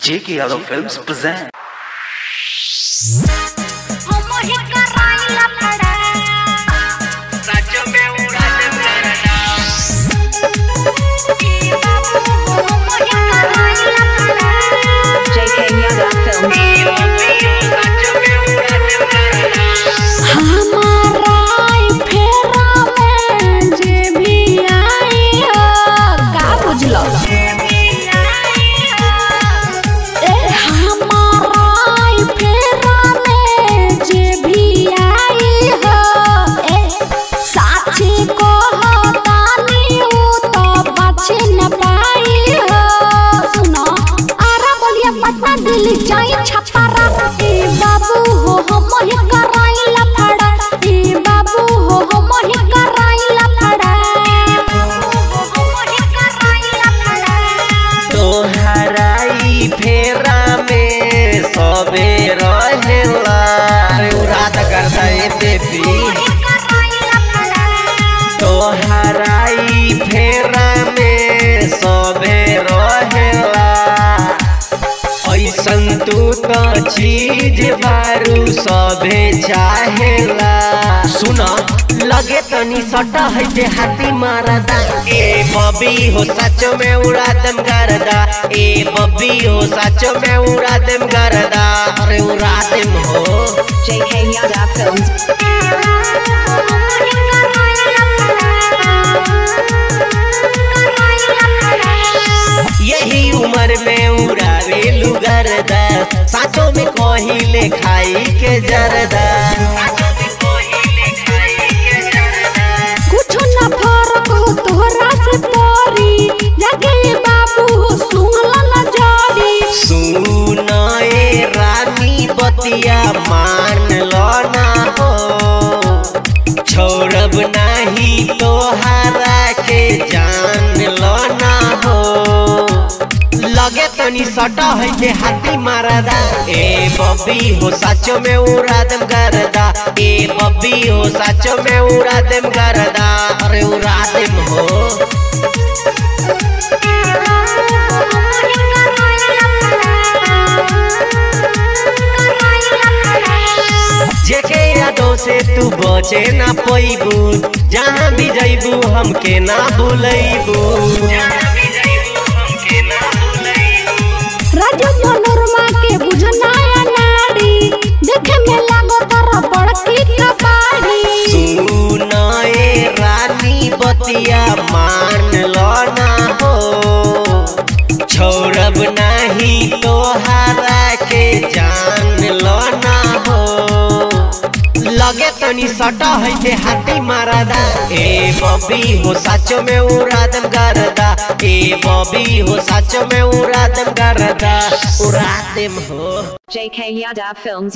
J.K. Yadav Films present. como ही करायला पडा की बाबू como ही करायला पडा JK Yadav Films. हमारा फेरा में जे भी आई हो का बुझलो ए हमारा फेरा में जे भी आई हो ए साची को तानी उ तो बचे न पाई हो सुनो आरा बोलिया पटना दिल्ली जाई छपारा ए बाबू हो हम ही कराइला फड़ा ए बाबू हो हम ही कराइला फड़ा हम ही कराइला फड़ा तोहराई फेरा में सबे रहेला अरे उराद करता है बेबी तोहराई फेरा में सबे रहेला ऐसन तू तो चीज बारू सबे चाहेला सुन लगे तनी सटा है देहाती मारदा ए बबी हो सच में उड़ा दम करदा ए बबी हो सच में उड़ा दम करदा अरे उड़ा दम हो JK Yadav Films. यही उम्र में उड़ावे लुगरदा साचो में कहिले खाई के जरदा कुछ न फरक हो तोहरा से तोरी लगे बाबू हो सुनला न जारी सुनाए रानी बतिया मान लो ना हो छोड़ब नहीं तोहरा के जान लो ना हो लगे तनी सटा है के हाथी मारदा ए बब्बी हो साचो में उड़ा दम करदा ए बब्बी हो साचो में उड़ा दम करदा अरे उड़ा दम हो जेके यादों से तू बचे ना पैबू जहाँ भी जैबू हमके ना भूलैबू राजू मनोरमा के बुझनाया नारी देखे में लागो तारा बड़की कबाड़ी सुनाए रानी बतिया मान लो ना हो छोड़ब नहीं तोहरा के जान लो ना हो लगे तनी सटा है के हाथी मारदा ए बबी हो साचो में उड़ा दम करदा ए बबी हो साचो में उड़ा दम करदा उड़ा दम हो JK Yadav Films.